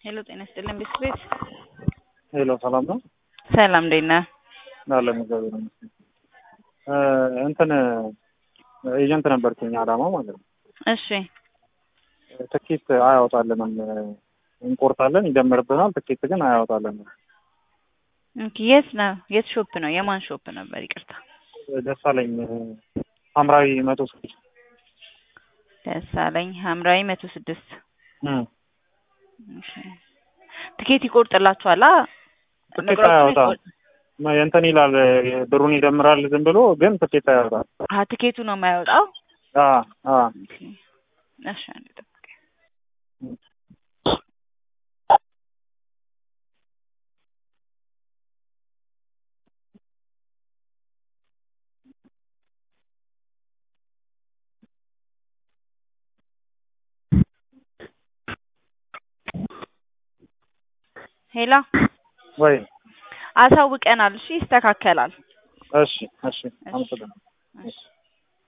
ሄሎ ጤና ይስጥልን ቤት ሄሎ ሰላም ነው? ሰላም እንዴት ነህ? አለን እግዚአብሔር ይመስገን። እንትን ኤጀንት ነበርኩኝ አዳማ ማለት ነው። እሺ ትኬት አያወጣልንም። እንቆርጣለን፣ ይደምርብናል። ትኬት ግን አያወጣልንም። ኦኬ፣ የት ነው? የት ሾፕ ነው? የማን ሾፕ ነበር? ይቅርታ ደሳለኝ ሐምራዊ መቶ ስድስት ደሳለኝ ሐምራዊ መቶ ስድስት እም እሺ። ትኬት ይቆርጥላችኋል? አ ትኬት ነገሮችን አያወጣም። ይቆርጥ- እንትን ይላል ብሩን ይደምራል ዝም ብሎ ግን ትኬት አያወጣም። አሀ ትኬቱ ነው የማያወጣው? አ አ ኦኬ። እሺ አንዴ ጠብቀኝ። ሄሎ ወይ አሳውቀናል። እሺ ይስተካከላል። እሺ እሺ አመሰግናለሁ። እሺ